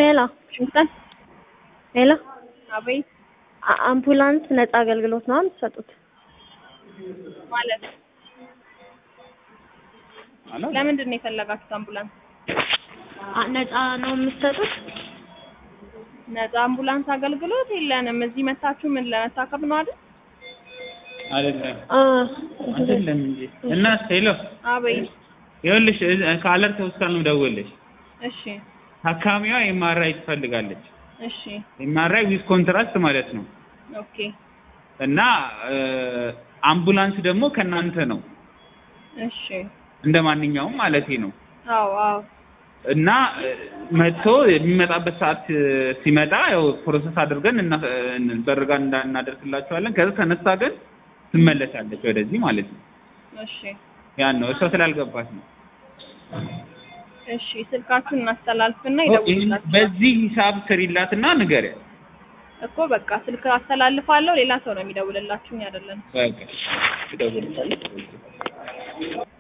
ሄሎ ሽንጠን ሄሎ አቤት አ- አምቡላንስ ነፃ አገልግሎት ነው የምትሰጡት? ማለት ለምንድን ነው የፈለጋችሁት አምቡላንስ? አ- ነፃ ነው የምትሰጡት? ነፃ አምቡላንስ አገልግሎት የለንም። እዚህ መታችሁ ምን ለመታከም ነው አይደል? አይደለም አ አይደለም እንጂ እና ሄሎ አቤት ይኸውልሽ እ- ከአለርት ሆስፒታል ነው ደወልሽ እሺ ታካሚዋ ኤምአርአይ ትፈልጋለች እሺ ኤምአርአይ ዊዝ ኮንትራስት ማለት ነው ኦኬ እና እ፣ አምቡላንስ ደግሞ ከእናንተ ነው እሺ እንደ ማንኛውም ማለቴ ነው አዎ አዎ እና እ፣ መጥቶ የሚመጣበት ሰዓት እ፣ ሲመጣ ያው ፕሮሰስ አድርገን እና በርጋ እንዳ- እናደርስላችኋለን ከዛ ተነሳ ግን ትመለሳለች ወደዚህ ማለት ነው እሺ ያን ነው እሷ ስላልገባት ነው እሺ ስልካችሁን እናስተላልፍና ይህን ይደውሉላችሁ በዚህ ሂሳብ ስሪላትና ንገሪያት እኮ በቃ ስልክ አስተላልፋለሁ ሌላ ሰው ነው የሚደውልላችሁ እኛ አይደለንም በቃ ትደውልልሻለች